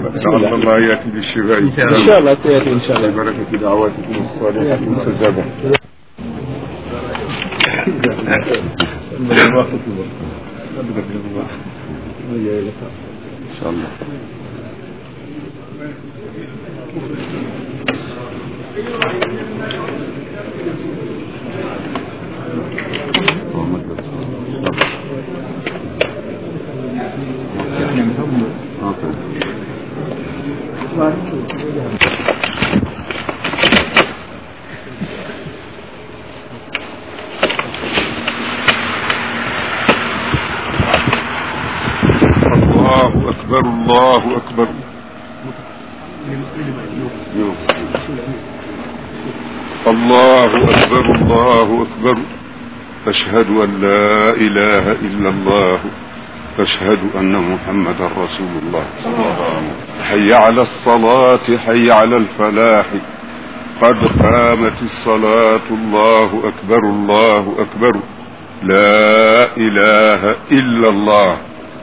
لعل الله ياتي بالشفاء ان شاء الله سياتي ان شاء الله ببركه دعواتكم الصالحه المستجابه ان شاء الله الله أكبر الله أكبر الله أكبر الله أكبر أشهد أن لا إله إلا الله أشهد أن محمدا رسول الله حي على الصلاة حي على الفلاح قد قامت الصلاة الله أكبر الله أكبر لا إله إلا الله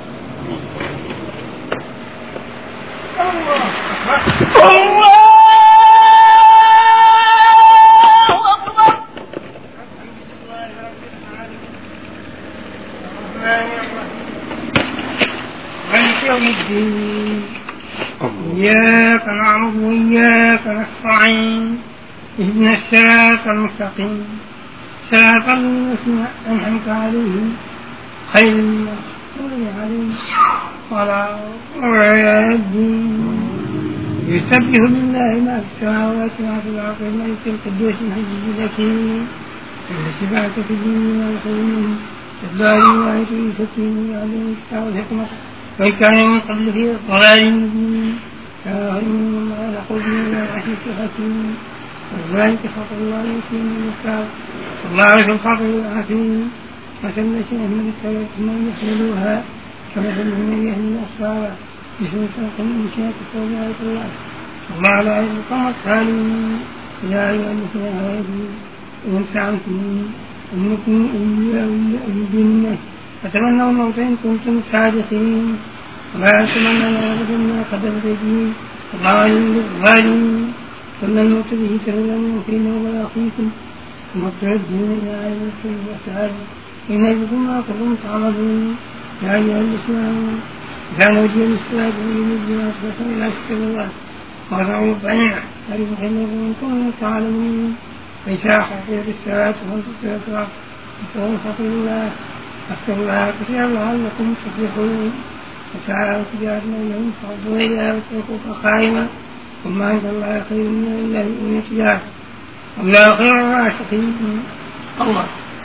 مالك يوم الدين إياك نعبد وإياك نستعين اهدنا الصراط المستقيم صراط الذين أنعمت عليهم خير المغضوب عليهم ولا الضالين يسبح لله ما في السماوات وما في الأرض الملك القدوس العزيز الحكيم الذي بعث في الدين والخير الدار واحد سكين عليه الكتاب والحكمة وإن كان من قبل في ضلال مبين فهم ما نقول من العزيز الحكيم وذلك فضل الله يؤتيه من يشاء والله في الفضل العظيم مثل شيء من التوبة من يحملوها كمثل من يحمل أسفارا مثل خلق من شاء تتوبة الله الله لا يلقى الصالحين يا أيها الذين آمنوا إن زعمتم أنكم أولياء الجنة فتمنوا الموت إن كنتم صادقين ولا يتمنون أبدا ما قدمت أيديهم والله عليم بالظالمين ثم الموت به تولون فينا ولا أخيكم ثم تردون إلى عالم الخير والسعادة إن يجدكم ما كنتم تعملون يا أيها الذين آمنوا إذا نودي للصلاة من الجنة فصلوا إلى ذكر الله وارفعوا بينه فريق إن كنتم تعلمون فإذا حفظت الصلاة فانتصروا الصلاة فقولوا فقل الله أذكروا الله كثيرا لعلكم تفلحون وسعى تجارة لهم فاضوا إليها واتركوك قائما وما عند الله خير من الله من التجارة والله خير الراشدين الله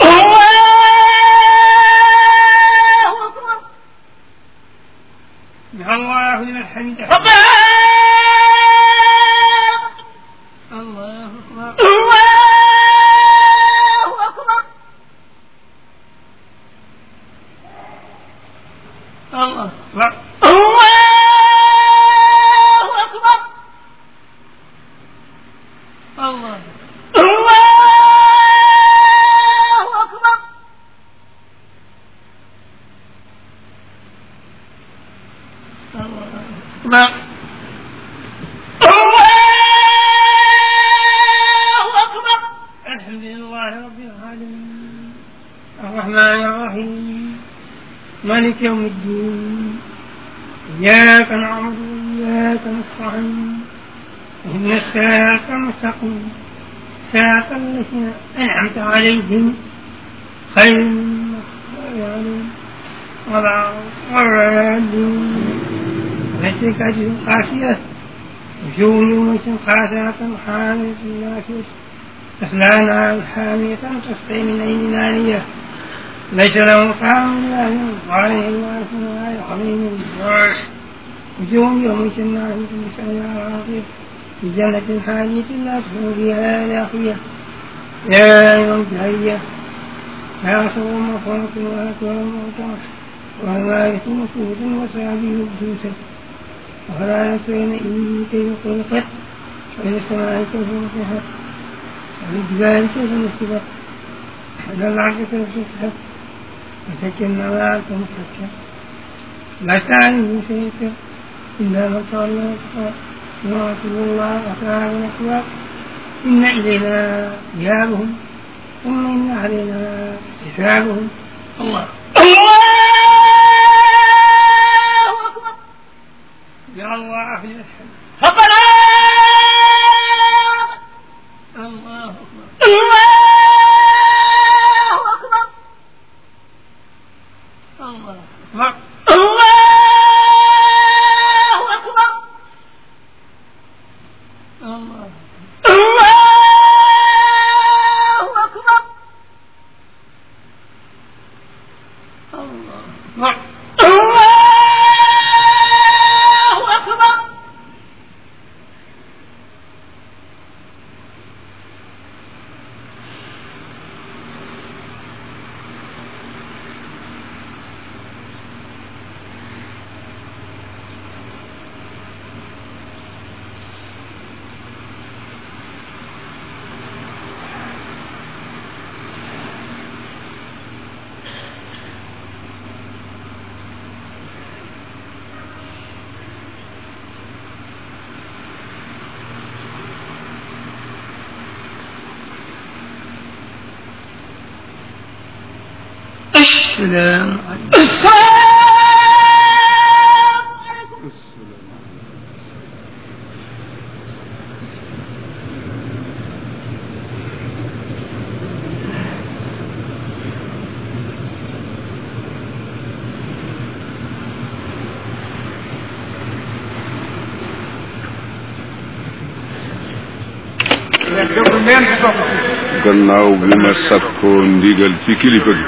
سمع الله لمن حمده الله أكبر الله أكبر الله الله الحمد لله رب العالمين الرحمن الرحيم مالك يوم الدين إياك نعبد وإياك نستعين اهدنا الصراط المستقيم صراط الذين أنعمت عليهم خير المغضوب عليهم ولا الضالين ليس كأجل قاسية وجوه يومئذ خاشعة حاملة ناشئة تصلى نارا حامية تسقي من عين آنية ليس له طعام إلا من عليه الوارث ولا يحميم الجوع وجوه يومئذ ناعمة بسعيها راضية في جنة حانية لا تدخل فيها لاخية يا أيها الجاهلية لا صور مفرط ولا كوى موتى والوارث مسعود وسابه الدوسة ولا يسرين إن كيف خلقت وإلى السماء كيف رفعت والجبال كيف نصبت وإلى الأرض كيف سطحت وسكن الأرض مفكر لا تعلم شيئا إلا من تولى وكفر يعصم الله وكان الأخلاق إن إلينا إيابهم ثم إن علينا حسابهم الله الله أكبر يا الله في الأشهد ربنا الله أكبر الله أكبر الله أكبر الله أكبر الله الله أكبر الله أكبر الله أكبر السلام عليكم السلام عليكم gannaaw bi ma sakkoo ndigal ci kilifa gi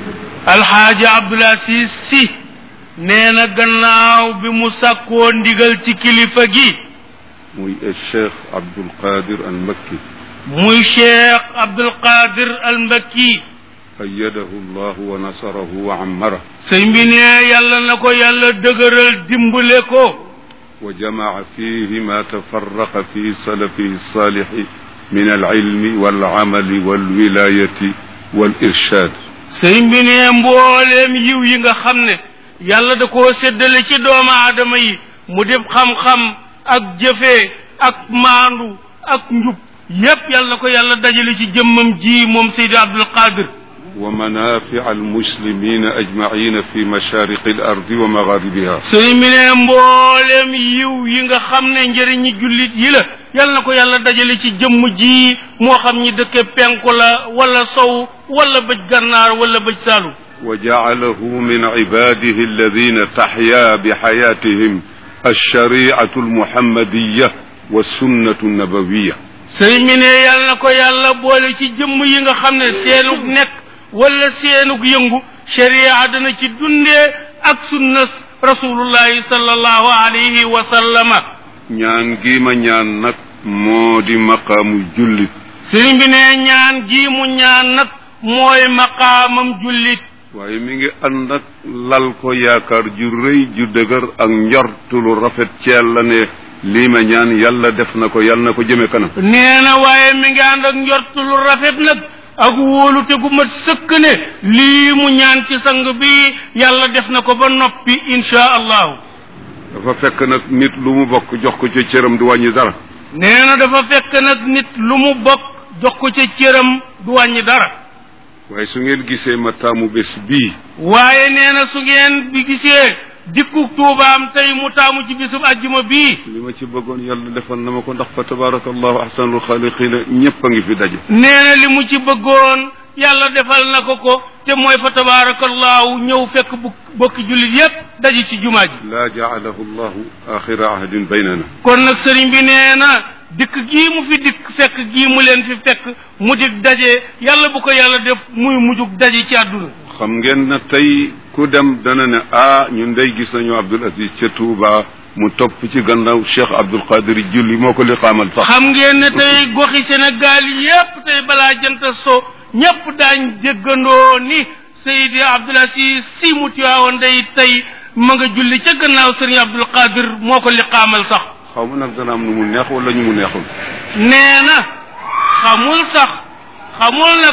alxaaji Abdul Asiis si nee na gannaaw bi mu sàkkoo ndigal ci kilifa gi muy cheikh Abdul Qadir al Makki muy cheikh Abdul Qadir al Mbakki ayyadahu llahu wa nasarahu wa ammara sëñ bi ne yàlla na ko yàlla dëgëral dimbale ko wa jamaa fihi ma tafarraqa fi salafihi salixi min alilmi walamali walwilayati walirshad sëñ bi ne mbooleem yiw yi nga xam ne yàlla da koo séddale ci doomu aadama yi mu def xam-xam ak jëfee ak maandu ak njub yépp yàlla na ko yàlla dajale ci jëmmam ji moom Seydi Abdul Qadir wa manafia almuslimina ajmaina fi mashariqi al ardi wa magharibiha sëñ bi ne mbooleem yiw yi nga xam ne njëriñi jullit yi la yàlla na ko yàlla dajale ci jëmm ji moo xam ñi dëkke penku la wala sow wala bëj gànnaar wala bëj saalu wa jaalahu min ibadihi alladina taxya bixayatihim alshariatu almuhammadiya walsunnatu annabawiya sëñ bi ne yàlla na ko yàlla boole ci jëmm yi nga xam ne seenug nekk wala seenug yëngu sharia dana ci dundee ak sunna rasulullahi sallallahu alayhi wa sallama ñaan gi ma ñaan nag moo di maqaamu jullit sëriñ bi ne ñaan gii mu ñaan nag mooy maqaamam jullit waaye mi ngi ànd ak lal ko yaakaar ju rëy ju dëgër ak njortu lu rafet ci yàlla ne lii ma ñaan yàlla def na ko yàlla na ko jëme kanam nee na waaye mi ngi ànd ak njort lu rafet nag ak wóolute gu mat sëkk ne lii mu ñaan ci sang bi yàlla def na ko ba noppi insha allahu dafa fekk nag nit lu mu bokk jox ko ca cëram du wàññi dara nee na dafa fekk nag nit lu mu bokk jox ko ca cëram du wàññi dara waaye su ngeen gisee ma taamu bés bii waaye nee na su ngeen bi gisee dikku tuubaam tey mu taamu ci bisub ajjuma bii li ma ci bëggoon yàlla defal na ma ko ndax fa tabarakallahu ahsanul xaaliqina ñëpp a ngi fi daje nee na li mu ci bëggoon yàlla defal na ko ko te mooy fa tabarakallahu ñëw fekk bu bokki jullit yépp daje ci jumaa ji laa jaalahu llahu axira ahdin baynana kon nag sëriñ bi nee na dikk gii mu fi dikk fekk gii mu leen fi fekk mu dig daje yàlla bu ko yàlla def muy mujjug daje ci àdduna xam ngeen na tey ku dem dana ne ah ñun day gis nañu Abdul Aziz ca Touba mu topp ci gannaaw Cheikh Abdul Qadir julli moo ko li xaamal sax xam ngeen ne tey goxi Sénégal yépp tey balaa jant so ñépp daañ déggandoo ni Seydi Abdul Aziz si mu tiwaawoon day tey ma nga julli ca gannaaw sëriñ Abdul Qadir moo ko li xaamal sax xaw ma nag dana am nu mu neex wala ñu mu neexul nee na xamul sax xamul nag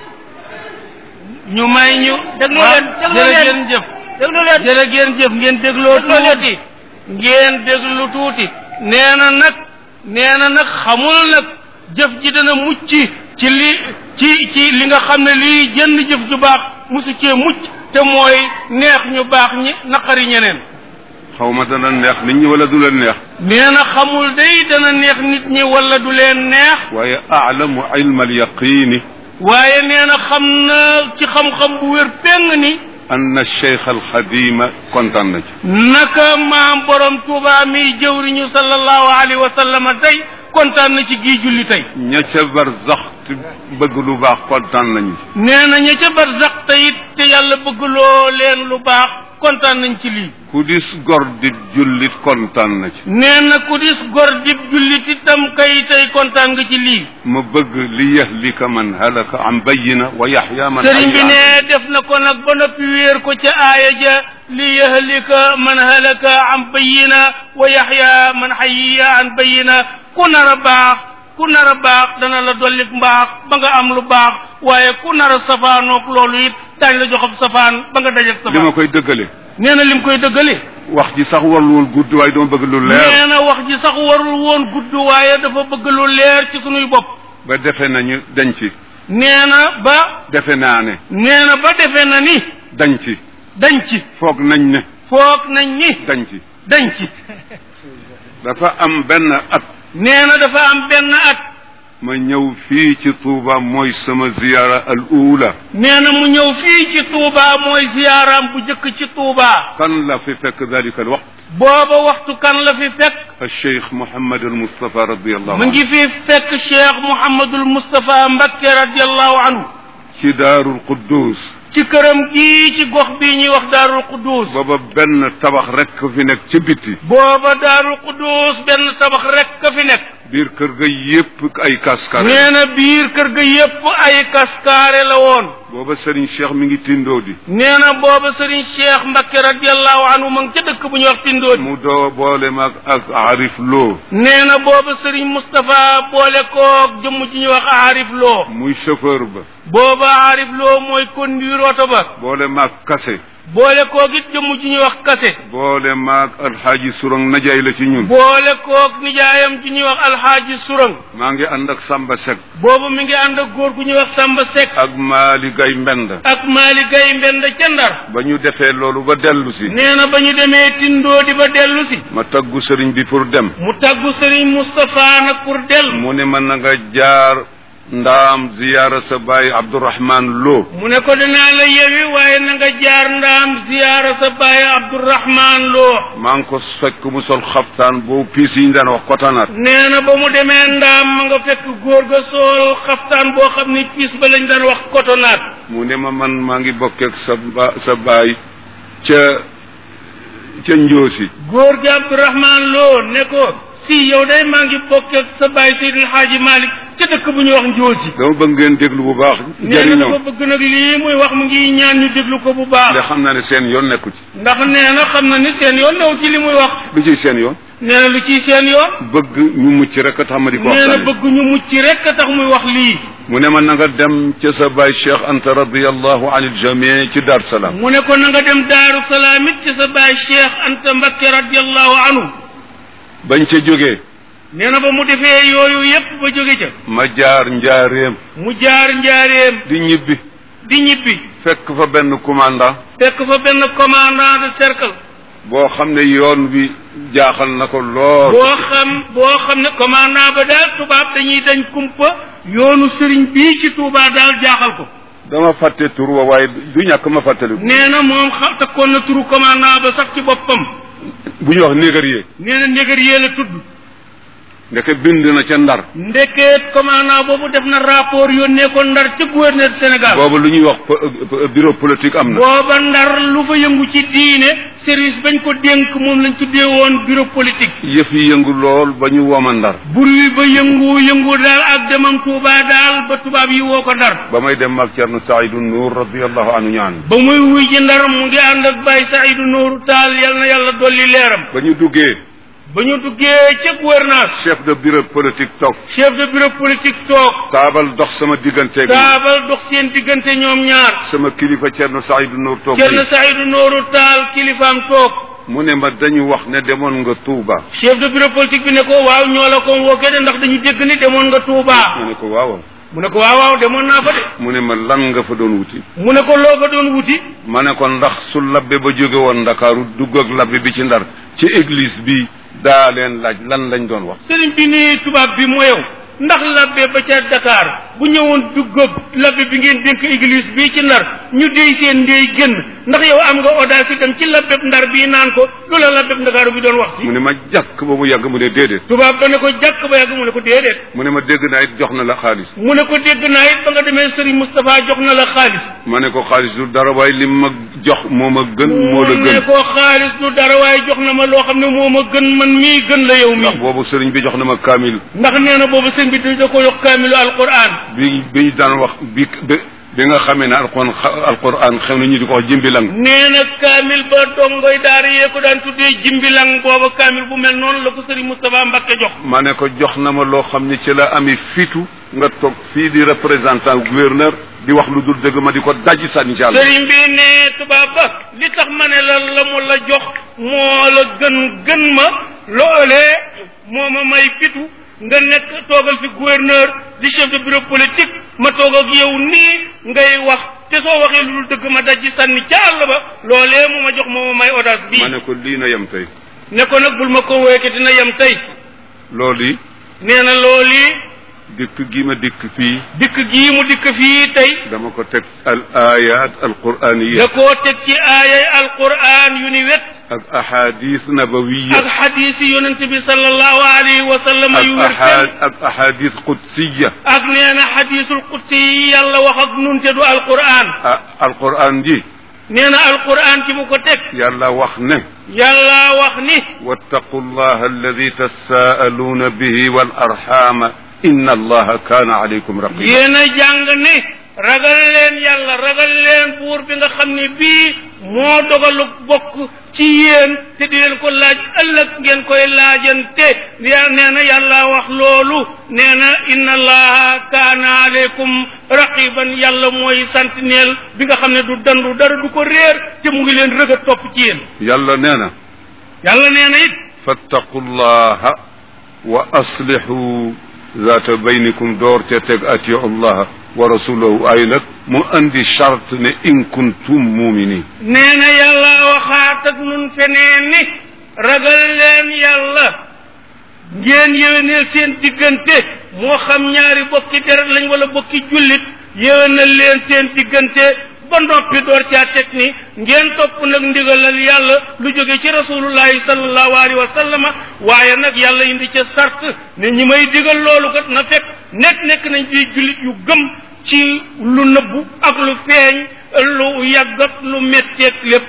ñu may ñu déglu leen déglu leen jërë ngeen jëf déglu leen jërë ngeen jëf ngeen dégloo Dégloo leen. tuuti ngeen déglu tuuti nee na nag nee na nag xamul nag jëf ji dana mucc ci li ci ci li nga xam ne lii jënd jëf ju baax musu cee mucc te mooy neex ñu baax ñi naqari ñeneen xaw ma dana neex nit ñi wala du leen neex nee na xamul day dana neex nit ñi wala du leen neex waaye aalamu ilma alyaqini waaye nee na xam na ci xam-xam bu wér péng ni ann cheikh alxadima kontaan na ci naka maam borom tuuba mi jëwriñu sallallahu alayhi wa sallam tey kontaan na ci gii julli tey ña ca barzax te bëgg lu baax kontaan nañu ci nee na ña ca barzax te it te yàlla bëgg loo leen lu baax kontaan nañ ci lii ku dis gor di jullit kontaan na ci nee na ku dis gor dib jullit itam kay tey kontaan nga ci lii ma bëgg li yahlika man halaka an bayina wa yaxya man sëriñ bi hayya ne def na ko nag ba noppi wéer ko ca aaya ja li yahlika man halaka an bayina wa yaxya man hayya an bayina ku nar a baax ku nar a baax dana la dollik mbaax ba nga am lu baax waaye ku nar a safaanoog loolu it daañ la joxab safaan ba nga dajeg li ma safaan koy dëggale nee na lim koy dëggale wax ji sax warul woon gudd waaye dama bëgg lu leer nee na wax ji sax warul woon gudd waaye dafa bëgg lu leer ci sunuy bopp ba defe nañu dañ ci nee na ba defe naa ne nee na ba defe na ni dañ ci dañ ci foog nañ ne foog nañ ni dañ ci dañ ci dafa am benn at nee na dafa am benn at ma ñëw fii ci Touba mooy sama ziyaara al uula nee na mu ñëw fii ci Touba mooy ziyaaraam bu jëkk ci Touba kan la fi fekk dalika al waqt booba waxtu kan la fi fekk al cheikh Mouhamed al Moustapha radiallahu mu ngi fi fekk Cheikh Mouhamadul Moustapha Mbakke radiallahu anhu ci daarul Quddus ci këram gii ci gox bii ñuy wax Daarul Quddus booba benn tabax rek fi nekk ci biti booba Daarul Quddus benn tabax rek ka fi nekk biir kër ga yépp ay kaskare nee na biir kër ga yépp ay kaskaare la woon booba Serigne Cheikh mi ngi tindoo di nee na booba Serigne Cheikh Mbakke radiallahu anhu ma ngi ca dëkk bu ñuy wax Tindóodi mu doo boole mag ak Arif Lo nee na booba Serigne Moustapha boole koog jëmm ji ñuy wax Arif Lo muy chauffeur ba booba Arif Lo mooy conduire oto ba boole maag kase boole koog it jëmm ji ñuy wax Kase boole maag alxaaji surang najaay la ci ñun boole koog nijaayam ji ñuy wax Alxaaji Surang maa ngi ànd ak Samba Seck booba mi ngi ànd ak góor gu ñuy wax Samba Seck ak Maali Gay Mbend ak Maali Gay Mbend ca Ndar ba ñu defee loolu ba dellu si nee na ba ñu demee Tindóodi ba dellu si ma taggu sëriñ bi pour dem mu taggu Serigne Moustapha nag pour dellu mu ne ma na nga jaar ndaam ziyaara sa baay Abdourahman Lo mu ne ko dinaa la yewi waaye na nga jaar ndaam ziyaara sa baay Abdourahman Lo maa ngi ko fekk mu sol xaftaan boobu piis yi ñu daan wax kotanaat nee na ba mu demee ndaam ma nga fekk góor ga sool xaftaan boo xam ni piis ba lañ daan wax kotonaat mu ne ma man maa ngi bokkeek sa ba sa baay ca ca njoosi góor gi Abdourahman Lo ne ko si yow day maa ngi bokk ak sa baay Seydil Xaaji Malick ca dëkk bu ñuy wax Njoosi dama bëgg ngeen déglu bu baax nee na jëriñoo dafa bëgg nag lii muy wax mu ngi ñaan ñu déglu ko bu baax te xam naa ne seen yoon nekku ci ndax nee na xam na ni seen yoon new ci li muy wax lu ciy seen yoon nee na lu ciy seen yoon bëgg ñu mucc rek a tax ma di ko nee na waxtaane bëgg ñu mucc rek a tax muy wax lii mu ne ma na nga dem ca sa baay Cheikh Anta radiallahu an il jamii ci Dar Salaam mu ne ko na nga dem Daaru Salaam it ci sa baay Cheikh Anta Mbakke radiallahu anhu bañ ca jógee nee na ba mu defee yooyu yépp ba jóge ca ma jaar njaareem mu jaar njaareem di ñibbi di ñibbi fekk fa benn commandant fekk fa benn commandant de cercle boo xam ne yoon wi jaaxal na ko lool boo xam boo xam ne commandant ba daal tubaab dañuy dañ kumpa yoonu sëriñ bii ci Touba daal jaaxal ko dama fàtte tur wa waaye du ñàkk ma fàttali ko nee na moom xam takkoon na turu commandant ba sax ci boppam bu ñu wax négarier nee na négarier la tudd ndeke bind na ca ndar ndekeet commandant boobu def na rapport yónnee ko ndar ca gouverneur du Sénégal boobu lu ñuy wax po- po- bureau politique am na booba ndar lu fa yëngu ci diine service bañ ko dénk moom lañ tuddee woon bureau politique yëf yi yëngu lool ba ñu woma ndar bruit ba yëngu yëngu daal ak demam Touba daal ba tubaab yi woo ko ndar ba may dem ak Cerno Saidu Nuur radiallahu anhu ñaan ba muy wuy ji ndar mu ngi ànd ak Baye Saïdou Nourou Tall yal na yàlla dolli leeram ba ñu duggee ba ñu duggee ca gouvernance chef de bureau politique toog chef de bureau politique toog taabal dox sama digganteeg taabal dox seen diggante ñoom ñaar sama kilifa Cerno Saidu Nuur toog Cerno nii. Saïdou Nourou Tall kilifaam toog mu ne ma dañu wax ne demoon nga Touba chef de bureau politique bi ne ko waaw ñoo la ko wooke de ndax dañu dégg ni demoon nga Touba mu ne ko waaw mu ne ko waaw waaw demoon naa fa de mu ne ma lan nga fa doon wuti mu ne ko loo fa doon wuti ma ne ko ndax su labbe ba jóge woon ndakaaru dugg ak labbe bi ci ndar ci église bi daa leen laaj lan lañ doon wax sëriñ bi ni tubaab bi moo yow ndax labbe ba ca Dakar bu ñëwoon dugg ak labbe bi ngeen dénk église bii ci ndar ñu déy seen ndey génn ndax yow am nga audace itam ci labbe ndar bii naan ko lu la labbe Ndakaaru bi doon wax si mu ne ma jàkk ba mu yàgg mu ne déedéet tubaab ba ne ko jàkk ba yàgg mu ne ko déedéet mu ne ma dégg naa it jox na la xaalis mu ne ko dégg naa it ba nga demee sëriñ Moustapha jox na la xaalis ma ne ko xaalis du dara waaye li ma jox moo ma gën moo la mu ne gën ko xaalis du dara waaye jox na ma loo xam ne moo ma gën man mii gën la yow ndax mii boobu sëriñ bi jox na ma kaamil ndax nee na boobu sëñ bi da ko yokk kaamilu alquran bi bi ñu daan wax bi bi bi nga xamee ne alquran alquran xew na ñu di ko wax jimbilang nee na kaamil ba dongoy daara yee ko daan tuddee jimbilang booba kaamil bu mel noonu la ko sëriñ Moustapha Mbakke jox ma ne ko jox na ma loo xam ne ci la ami fitu nga toog fii di représentant gouverneur di wax lu dul dëgg ma di ko dajji sànni ci àll sëriñ bi ne tubaab ba li tax ma ne la la mu la jox moo la gën gën ma loolee moo ma may fitu nga nekk toogal fi gouverneur di chef de bureau politique ma toog ak yow nii ngay wax te soo waxee lu dul dëgg ma dajji sànni ca àll ba loolee mu ma jox moo ma may audace bii ma ne ko lii na yem tey ne ko nag bul ma ko wéeke dina yem tey loolu yi nee na loolu yi dikk gi ma dikk fii dikk gii mu dikk fii tey dama ko teg al ayat al quraniya da koo teg ci aayay alquran yu ni wet ak ahadis nabawiya ak xadiis yi yonent bi sallallahu alayhi wa sallam ak yu wér ahad ak ahadis qudsiya ak nee na xadiisul qudsi yi yàlla wax ak nun te du alquran ah alquran ji nee na alquran ci mu ko teg yàlla wax ne yàlla wax ni wattaqu allaha alladi tasaaluuna bihi wal arxama inna allaha kaana alaykum raqiba yéen a jàng ni ragal leen yàlla ragal leen buur bi nga xam ne bii moo dogalu bokk ci yéen te di leen ko laaj ëllëg ngeen koy laajante ya nee na yàlla wax loolu nee na inna allaha kaana aleykum raqiban yàlla mooy sentinelle bi nga xam ne du dandu dara du ko réer te mu ngi leen rëg a topp ci yéen yàlla nee na yàlla nee na it fattaqu llaha wa aslihu zaata baynikum door te teg atiu allaha wa rasulahu ay nag mu andi charte ne in kuntum muminin nee na yàlla waxaat ak nun feneen ni ragal leen yàlla ngeen yéwénal seen diggante moo xam ñaari bokki deret lañ wala bokki jullit yéwénal leen seen diggante ba noppi door caa teg ni ngeen topp nag ndigalal yàlla lu jóge ci rasulullahi sallallahu alayhi wa sallama waaye nag yàlla indi ca sart ne ñi may digal loolu kat na fekk nekk nekk nañ di jullit yu gëm ci lu nëbbu ak lu feeñ lu yàggat lu metteeg lépp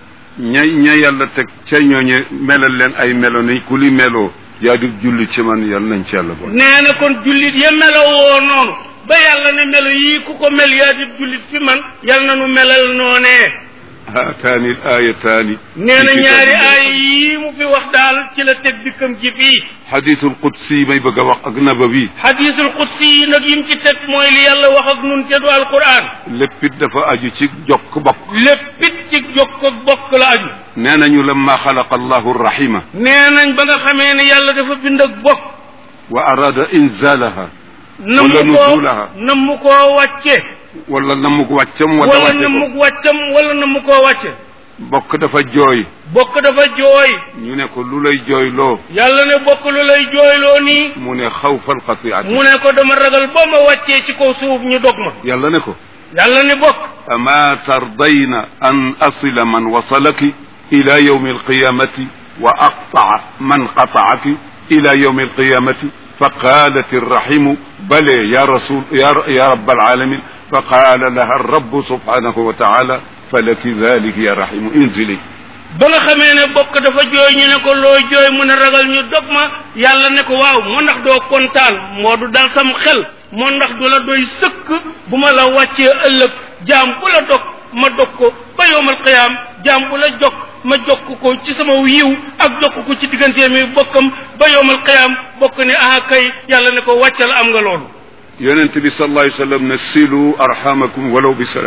ña ña yàlla teg ca ñooñe melal leen ay melo ni ku li meloo yaa di julli ci man yàlla nañ ci yàlla boole nee na kon jullit ya melowoo noonu ba yàlla ne melo yii ku ko mel yaa di jullit fi man yàlla na nu melal noonee haataani l ayataani nee na ñaari aay yii mu fi wax daal ci la teg dikkam ji fii xadisul qudsi may bëgg a wax ak nabawi xadiisul qudsi yi nag yim ci teg mooy li yàlla wax ak nun te du alquran léppit dafa aju ci jokk bokk léppit ci jokk ak bokk la aju nee nañu lamma xalaqa allahu rahima nee nañ ba nga xamee ne yàlla dafa bind ak bokk wa arada inzalaha nam wala mu koo nuzulaha nam mu koo wàcce wala namuk wàccam wala wala wàcce nam ko mu wàccam wala nam mu koo wàcce bokk dafa jooy bokk dafa jooy ñu ne ko lu lay jooyloo yàlla ne bokk lu lay jooyloo nii mu ne xawfal xatiati mu ne ko dama ragal boo ma wàccee ci kaw suuf ñu dog ma yàlla ne ko yàlla ne bokk ama tardayna an asila man wasalaki ila yawmi alqiyamati wa aqtaa man qataaki ila yawmi alqiyamati فقالت الرحم بلى يا رسول يا, يا رب العالمين فقال لها الرب سبحانه وتعالى فلك ذلك يا رحم انزلي ba nga xamee ne bokk dafa jooy ñu ne ko loo jooy mu ne ragal ñu dog ma yàlla ne ko waaw moo ndax doo kontaan moo du dal sam xel moo ndax du la doy sëkk bu ma la wàccee ëllëg jaam bu la dog ma dog ko ba yowmal qiyaam jaam bu la jokk ma jokk ko ci sama yiw ak jokk ko ci diggante mi bokkam ba yowmal qiyaam bokk ne ah kay yàlla ne ko wàccal am nga loolu yonent bi sallallahu alayhi wa sallam ne silu arhamakum walaw bi salami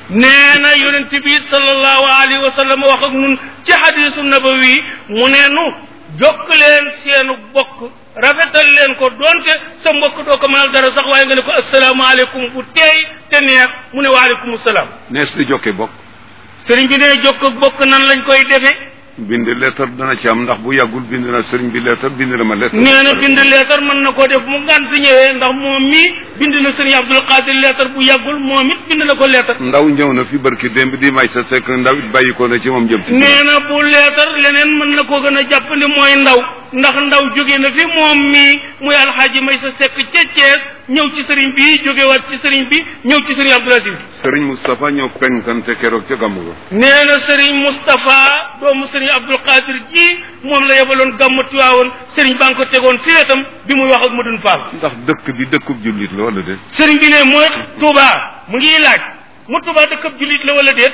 nee na yonent bi sallallahu alayhi wa sallam wax ak nun ci hadisu nabawi mu ne nu jokk leen seenu bokk rafetal leen ko doonte sa mbokk doo ko mënal dara sax waaye nga ne ko asalaamaaleykum bu teey te neex mu ne waaleykum salaam nees di jokke bokk sëriñ bi ne jokk ak bokk nan lañ koy defee bind lettre dana ci am ndax bu yàggul bind na sëriñ bi lettre bind na ma lettre nee na bind leetar mën na koo def mu ngan si ñëwee ndax moom mii bind na sëriñ Abdul Qadir leetar bu yàggul moom it bind na ko leetar ndaw ñëw na fi barki démb di may sa sekk ndaw it bàyyi ko na ci moom jëm ci nee na bu leetar leneen mën na koo gën a jàpp ni mooy ndaw ndax ndaw jóge na fi moom mii muy alxaaji may sa sekk ca Thiès ñëw ci sëriñ bi jógewaat ci sëriñ bi ñëw ci sëriñ Abdul Aziz sëriñ Moustapha ñëw penkante keroog ca gàmmu ga nee na sëriñ Moustapha doomu sëriñ Abdul Qadir ji moom la yebaloon gàmmu Tiwaawoon sëriñ baa ngi ko tegoon fi wetam bi muy wax ak Madun Fall ndax dëkk bi dëkkub jullit la wala déet sëriñ bi ne mooy Touba mu ngi laaj mu Touba dëkkab jullit la wala déet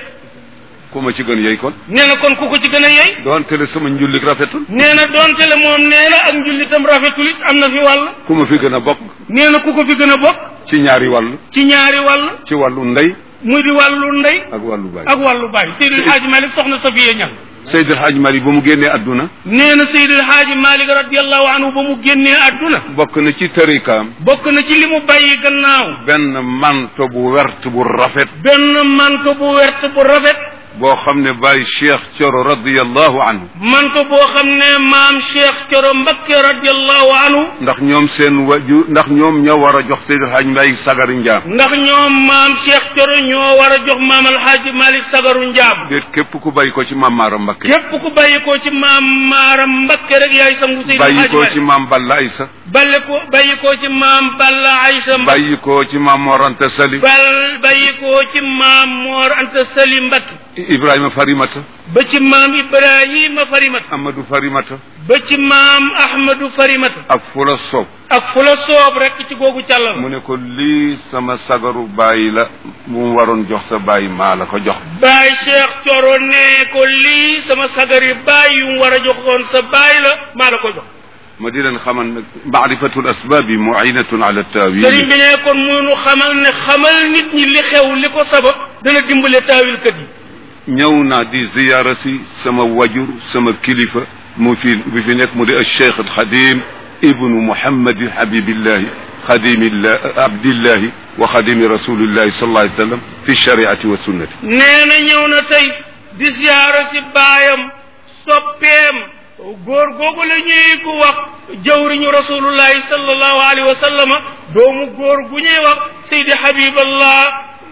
ku ma ci gën yey kon nee na kon ku ko ci gën a yey doonte le sama njullik rafetul nee na doonte le moom nee na ak njullitam rafetul it am na fi wàll ku ma fi gën a bokk nee na ku ko fi gën a bokk ci ñaari wàll ci ñaari wàll ci wàllu ndey muy di wàllu ndey ak wàllu baay ak wàllu baay Seydil Haaji Malick soxna Safiya ñan Seydil Hadj Mali ba mu génnee adduna nee na Seydil Haaji Malick radiallahu anhu ba mu génnee àdduna bokk na ci tërikaam bokk na ci li mu bàyyi gannaaw benn manto bu wert bu rafet benn manto bu wert bu rafet boo xam ne Baye Cheikh Thioro radiyallahu anhu manto boo xam ne maam Cheikh Coro Mbakke radiallahu anhu ndax ñoom seen waju ndax ñoom ñoo war a jox Seydil Hadj Mbaye sagari njaam ndax ñoom maam Cheikh Coro ñoo war a jox maam alxaaji Malick Sagaru Njaam déet képp ku bàyyi ko ci maam Maara Mbakke képp ku bàyyi ko ci maam Maaram Mbakke rek yaay sangu Seydil bàyyi Haaji ko Malick ci maam Balla Aysa balle ko bàyyi ko ci maam Balla Aysa Mbakke bàyyi ko ci maam Mor Anta Sali bal bàyyi ko ci maam Moor Anta Sali Mbakke Ibrahima Farimata ba ci maam Ibrahima Farimata Amadou Farimata ba ci maam Ahmadou Farimata ak Fula Sow ak fu la soob rek ci googu càllal mu ne ko lii sama sagaru bàyyi la mu mu waroon jox sa bàyyi maa la ko jox Baay Cheikh Coro ne ko lii sama sagari baay yu mu war a joxoon sa baay la maa la ko jox ma di leen xamal nag maarifatul asbaabi muinatun ala sëriñ taawil bi ne kon munu xamal ne xamal nit ñi li xew li ko sabab dana dimbale taawilkat yi ñëw naa di ziyaara si sama wajur sama kilifa mu fi bi fi nekk mu di alcheikh alxadim ibnu muhammadi habibillahi xadimillah abdillahi wa xadimi rasulillahi sallallahu alayhi wa sallam fi shariati wa sunnati nee na ñëw na tey di siyaara si baayam soppeem góor googu la ñuy gu wax jawriñu rasulullahi sallallahu alayhi wa sallama doomu góor gu ñuy wax Seydi Habiballah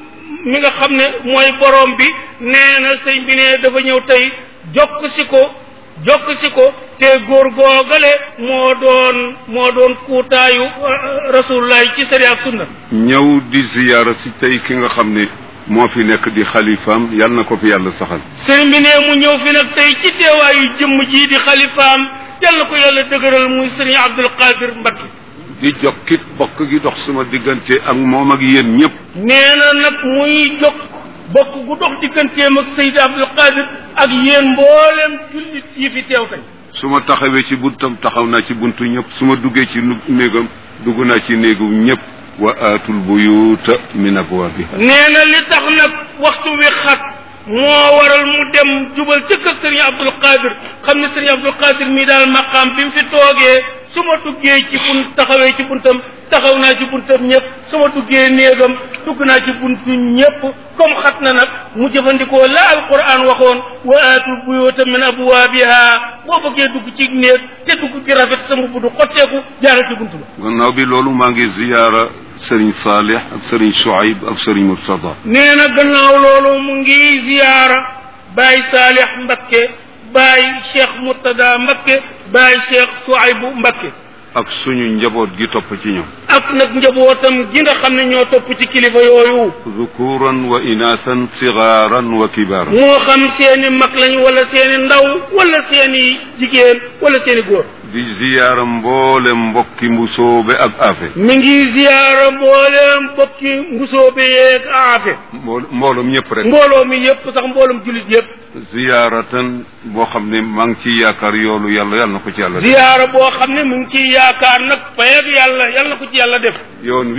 mi nga xam ne mooy borom bi nee na sëñ bi ne dafa ñëw tey jokk si ko jokk si ko te góor googale moo doon moo doon kuutaayu rasulullahi ci sari ak sunna ñëw di ziyaara si tey ki nga xam ne moo fi nekk di xalifaam yal na ko fi yàlla saxal sëriñ bi ne mu ñëw fi nag tey ci teewaayu jëmm jii di xalifaam yàlla ko yàlla dëgëral muy sëriñ Abdul Qadir Mbakke di jokkit bokk gi dox sama diggante ak moom ak yéen ñëpp nee na nag muy jokk bokk gu dox digganteem ak Seydi Abdul Qadir ak yéen mboolem jullit yi fi teew tey su ma taxawee ci buntam taxaw naa ci buntu ñëpp su ma duggee ci nu- néegam dugg naa ci néegu ñëpp wa aatul buyuuta min abwaabiha nee na li tax nag waxtu wi xat moo waral mu dem jubal ca kër sëriñ Abdul Qadir xam ne sëriñ Abdul Qadir mii daal maqaam bi mu fi toogee su ma duggee ci bunt taxawee ci buntam taxaw naa ci buntam ñëpp su ma duggee néegam dugg naa ci buntu ñëpp comme xat na nag mu jëfandikoo la alquran waxoon wa aatul buyuuta min abwaabiha boo bëggee dugg ci néeg te dugg gi rafet sa mbubb du xotteeku jaaral ci buntu ba gannaaw bi loolu maa ngi ziyaara sëriñ Saalih ak sëriñ Shuayb ak sëriñ Murtada nee na gannaaw loolu mu ngi ziyaara Baay Saalix Mbakke Baay Cheikh Murtada Mbakke Baay Cheikh Suaybu Mbakke ak suñu njaboot gi topp ci ñoom ak nag njabootam gi nga xam ne ñoo topp ci kilifa yooyu zukuran wa inaasan sigaaran wa kibaaran moo xam seeni mag lañ wala seeni ndaw wala seeni jigéen wala seeni góor di ziyaara mboole mbokki mbusoobe ak afe mi ngi ziyaara mbooleem bokki mbusoobe yeeg aafe mbool mbooloom ñëpp rek mbooloo mi yëpp sax mbooloom julit yëpp ziyaaratan boo xam ne maa ngi ciy yaakaar yoolu yàlla yàlla na ko ci yàlla def ziyaara boo xam ne mu ngi ciy yaakaar nag fayag yàlla yàlla na ko ci yàlla def yoon wii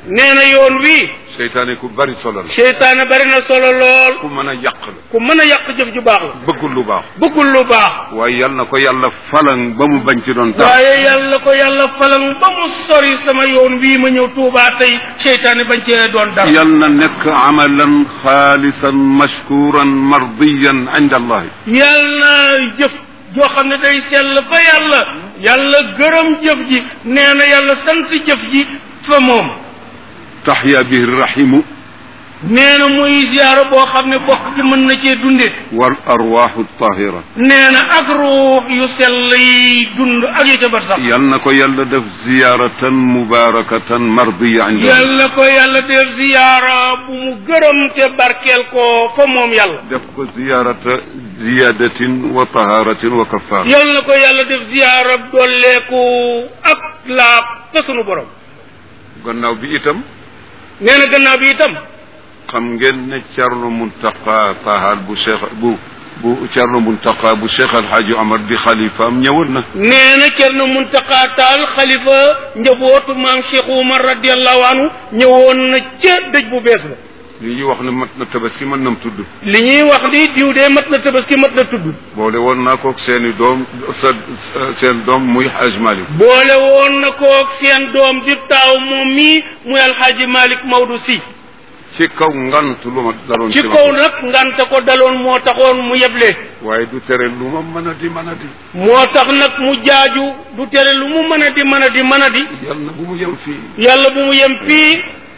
nee na yoon wi seytaane ku bari solo la seytaane bari na solo lool ku mën a yàq la ku mën a yàq jëf ju baax la bëggul lu baax bëggul lu baax waaye yal na ko yàlla falan ba mu bañ ci doon tax waaye yàlla ko yàlla falan ba mu sori sama yoon wii ma ñëw Tuubaa tey seytaane bañ cee doon dara yal na nekk amalan xaalisan mashkuran mardiyan inda allahi yàlla na jëf joo xam ne day sell fa yàlla yàlla gërëm jëf ji nee na yàlla sant jëf ji fa moom taxya bihi rahimu nee na muy ziyaara boo xam ne bokk ci mën na cee dunde wal arwaxu tahira nee na ak ruux yu sell yi dund ak yi ca bar sax yal na ko yàlla def ziyaratan mubarakatan mardiya inda allahi yàlla ko yàlla def ziyaara bu mu gërëm te barkeel ko fa moom yàlla def ko ziyarata ziyadatin wa taharatin wa kafara yàlla ko yàlla def ziyaara dolleeku ak laab fa sunu borom gannaaw bi itam nee na gannaaw bi itam xam ngeen ne Cerno Muntaqa Taal bu Cheikh bu bu Cerno Muntaqa bu Cheikh Alxaaji Omar di xalifaam ñëwoon na nee na Cerno Muntaqa Taal xalifa njabootu maam Cheikh Umar radiallahu anhu ñëwoon na ca dëj bu bees ba li ñuy wax ne mat na tabaski mën nam tudd li ñuy wax ni diw de mat na tabaski mat na tudd boole woon naa kook seeni doom sa seen doom muy Haj Malik boole woon na koog seen doom di taaw moom mii muy alxaaji Malik Maodo si ci kaw ngant lu ma daloon ci ma kaw nag nganta ko daloon moo taxoon mu yeble waaye du tere lu ma mën a di mën a di moo tax nag mu jaaju du tere lu mu mën a di mën a di mën a di yal na bu mu yem fii yàlla bu mu yem fii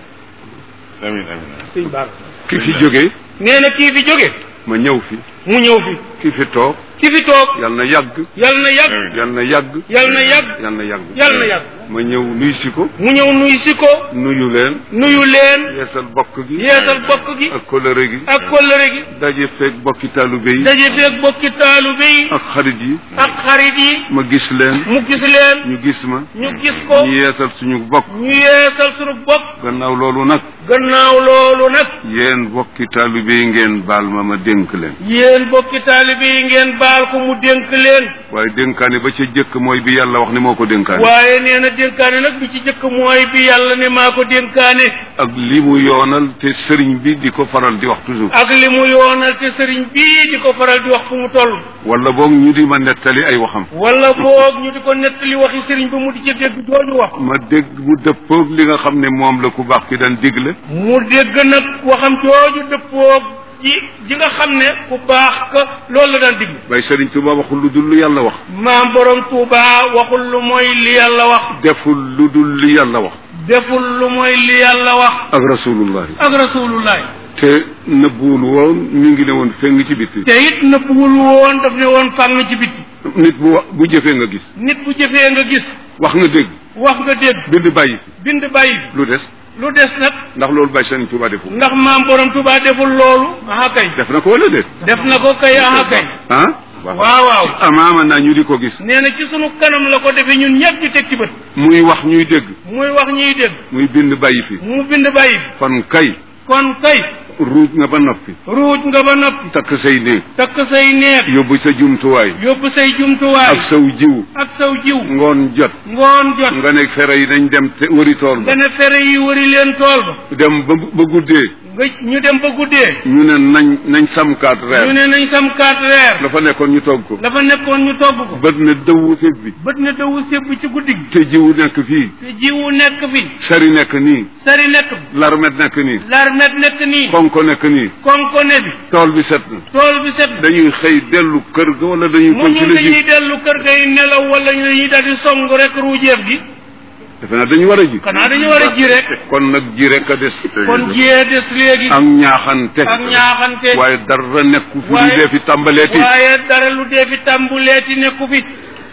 amin amin sëñ Ba ki fi jógee nee na kii fi jóge ma ñëw fi mu ñëw fi ki fi toog ki fi toog yal na yàgg yal na yàgg yal na yàgg yal na yàgg yal na yàgg yal na yàgg ma ñëw nuy si ko mu ñëw nuy si ko nuyu leen nuyu leen yeesal bokk gi yeesal bokk gi ak kolëre gi ak kóllëre gi daje feeg bokki taalube yi daje feeg bokki taalibe yi ak xarit yi ak xarit yi ma gis leen mu gis leen ñu gis ma ñu gis ko ñu yeesal suñu bokk ñu yeesal sunu bokk gannaaw loolu nag gannaaw loolu nag yéen bokki taalube yi ngeen baal ma ma dénk leen yéen bokki taalibe yi ngeen baal ko mu dénk leen waaye dénkaane ba ca jëkk mooy bi yàlla wax ne moo ko dénkaane waaye nee na dénkaane nag bi ci jëkk mooy bi yàlla ne maa ko dénkaane ak li mu yoonal te sëriñ bi di ko faral di wax toujours ak li mu yoonal te sëriñ bii di ko faral di wax fu mu toll wala boog ñu di ma nettali ay waxam wala boog ñu di ko nettali waxi sëriñ ba mu di ci dégg jooju wax ma dégg mu dëppoog li nga xam ne moom la ku baax ki daan digle mu dégg nag waxam jooju dëppoog ji ji nga xam ne ku baax ka loolu la daan diglu bay sëriñ Tuuba waxul lu dul lu yàlla wax maam borom Tuuba waxul lu mooy li yàlla wax deful lu dul li yàlla wax deful lu mooy li yàlla wax ak rasulullahi ak rasulullahi te nëbbuwul woon mi ngi ne woon feng ci bitti te it nëbbuwul woon daf ne woon fàng ci bitti nit bu wax bu jëfee nga gis nit bu jëfee nga gis wax nga dégg wax nga dégg bind bàyyi fi bind bàyyi bi lu des lu des nag ndax loolu bàyyi sëriñ Tuuba deful ndax maam borom Tuuba deful loolu aha kay def na ko wala déet def na ko kay aha kay ah waaw waaw amaama naa ñu di ko gis nee na ci sunu kanam la ko defee ñun ñëpp ñu teg ci bët muy wax ñuy dégg muy wax ñuy dégg muy bind bàyyi fi mu bind bàyyi bi kon kay kon kay ruuj nga ba noppi ruuj nga ba noppi takk say néeg takk say neex yóbbu sa jumtuwaay yóbbu say jumtuwaay ak saw jiw ak saw jiw ngoon jot ngoon jot nga nekk fere yi dañ dem te wëri tool ba nga ne fere yi wëri leen tool ba dem ba ba guddee nga ñu dem ba guddee ñu ne nañ nañ samkaat ñu reer ne nañ sam kaat reer la fa nekkoon ñu togg ko dafa nekkoon ñu togg ko bët ne dëwu sëb bi bët na dawu sébb ci guddi gi te jiwu nekk fii te jiwu nekk fi sari nekk nii sari nekk fi larmet nekk nii larmet nekk nii konko nekk nii konko ne bi tool bi set na tool bi set dañuy xëy dellu kër ga wala dañuy mu ñu continuer dañuy ji dellu kër gay nelaw wala ñu dañuy daal di song rek ruujeef gi defe naa dañu war a ji xanaa dañu war a ji rek kon nag ji rek a des kon jiyee des léegi ak ñaaxante ak ñaaxante waaye dara nekku fi lu waaye- dee fi tàmbaleeti waaye dara lu dee fi tàmbuleeti nekku fi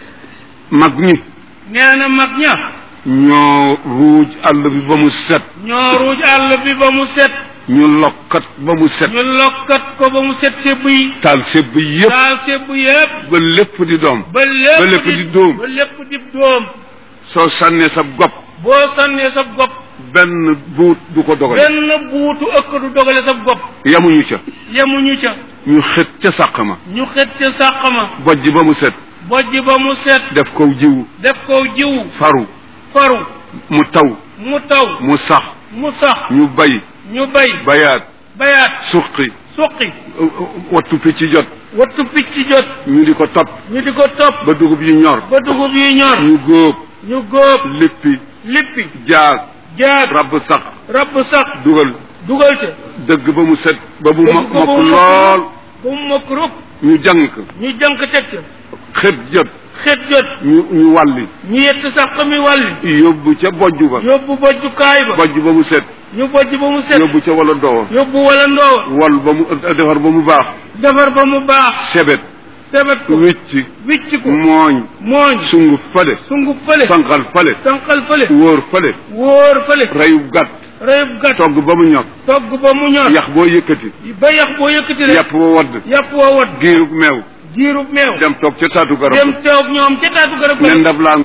mag ñi nee na mag ña ñoo ruuj àll bi ba mu set ñoo ruuj àll bi ba mu set ñu lokkat ba mu set ñu lokkat ko ba mu set sébb yi taal sebb yépp daal sébb yépp ba lépp di doom ba lépp ba lépp di dóom. ba lépp di dóom soo sànnee sa gopp boo sànnee sa gopp benn buut du ko dogal benn buutu ëkk du dogale sa gopp yamuñu ca yemuñu ca ñu xët ca sàq ma ñu xet ca sàq ma bojj ba mu set bojj ba mu set def ko jiwu def ko jiwu faru faru mu taw mu taw mu sax mu sax ñu bay ñu bay bayaat bayaat suqi suqi wattu picc jot wattu picc jot ñu di ko topp ñu di ko topp ba dugub yi ñor ba dugub yi ñor ñu góob ñu góob lippi lippi jaag jaag rabb sax rabb sax dugal dugal te dëgg ba mu set ba mu dëgg mokk ko ba mokk mu lool ba mu mokk rub ñu jànk ñu jànk teg ca xët jot xet jot ñu ñu wàlli ñu yett sax mi wàlli yóbbu ca bojj ba yóbbu bojjukaay ba bojj ba mu set ñu bojj ba mu set yóbbu ca wala doo yóbbu wala ndoowa wal ba mu defar ba mu baax defar ba mu baax sebet sebet ko wicc wicc ko mooñ mooñ sunguf fale sunguf fële sanqal fale sanqal fële wóor fale wóor fële reyub gàtt reyub gàtt togg ba mu ñor togg ba mu ñor yax boo yëkkati ba yax boo yëkkati rek yàpp wa wadd yàpp woo wat giirub meew jiirub meew dem toog ca taatu garab dem teew ñoom ca taatu garab ne ba ndab laa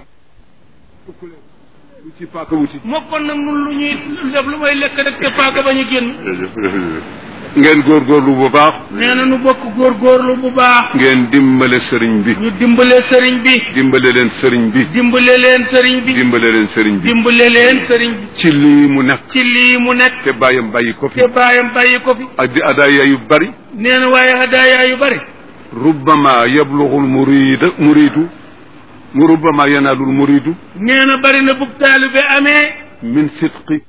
lu ci paaka wuti mokkoon nag nun lu ñuy def lu may lekk rek te paaka ba ñu génn ngeen góorgóorlu bu baax nee na nu bokk góorgóorlu bu baax ngeen dimbale sëriñ bi ñu dimbale sëriñ bi dimbale leen sëriñ bi dimbale leen sëriñ bi dimbale leen sëriñ bi dimbale leen sëriñ bi ci lii mu nekk ci lii mu nekk te bàyyam bàyyi ko fi te baayam bàyyi ko fi ak di adaaya yu bari nee na waaye hadaaya yu bari rubbama yablughul murida muridu mu rubbama yanaalul muridu nee na bari na bub taalibe amee min sidqi